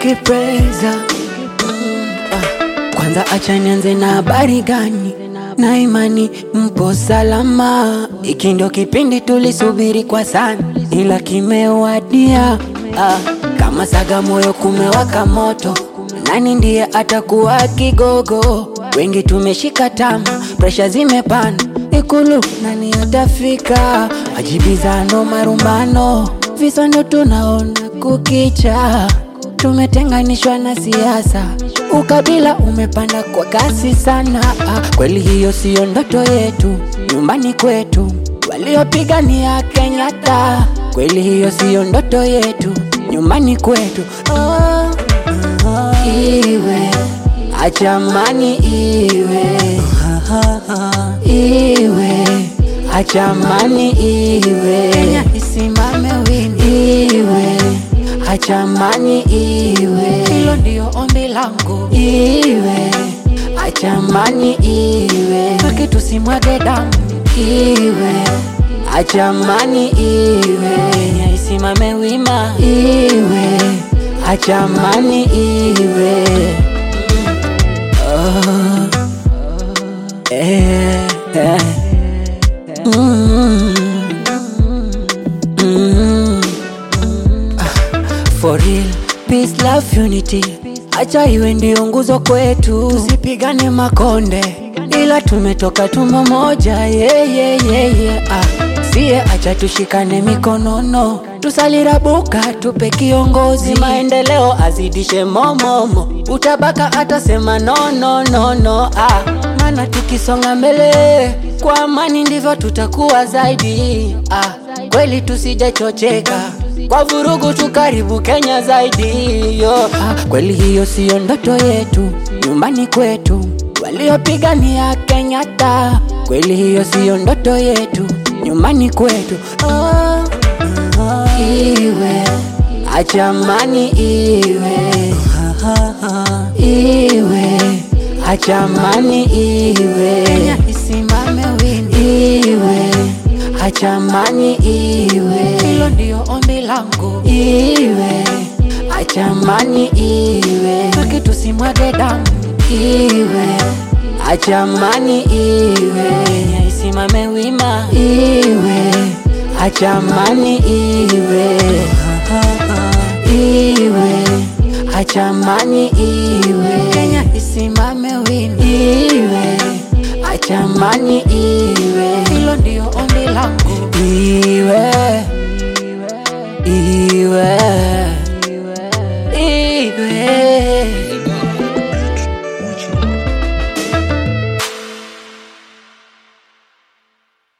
ukipreza kwanza acha nianze na habari gani na imani mpo salama iki ndio kipindi tulisubiri kwa sana ila kimewadia ah, kama saga moyo kumewaka moto nani ndiye atakuwa kigogo wengi tumeshika tama presha zimepanda ikulu nani atafika majibizano marumbano visa ndo tunaona kukicha tumetenganishwa na siasa ukabila umepanda kwa kasi sana ah, kweli hiyo siyo ndoto yetu nyumbani kwetu waliopigania kenyatta kweli hiyo siyo ndoto yetu nyumbani kwetu oh, iwe achamani iwe iwe achamani iwe Kenya isimame wini iwe achamani iwe hilo ndio ombi langu iwe achamani iwe haki tusimwage damu iwe achamani iwe Kenya isimame wima iwe achamani iwe oh. eh, eh. Mm. Mm. For real, peace, love, unity. Acha iwe ndio nguzo kwetu, tusipigane makonde, ila tumetoka tumbo moja. Yeah, yeah, yeah, yeah. Ah, sie acha tushikane mikonono, tusalirabuka tupe kiongozi, maendeleo azidishe momomo, utabaka atasema no, no, no, no. Ah, maana tukisonga mbele kwa amani ndivyo tutakuwa zaidi. Ah, kweli tusijachocheka kwa vurugu tukaribu Kenya zaidi yo. Ah, kweli hiyo siyo ndoto yetu nyumbani kwetu waliopigania Kenyatta. Kweli hiyo siyo ndoto yetu nyumbani kwetu oh, iwe achamani iwe iwe achamani iwe Kenya isimame wini iwe achamani iwe hilo ndio ombi langu iwe achamani iwe haki tusimwage damu iwe achamani iwe Kenya isimame wima iwe achamani iwe iwe achamani iwe Kenya isimame wima iwe achamani iwe hilo ndio ombi langu iwe iwe iwe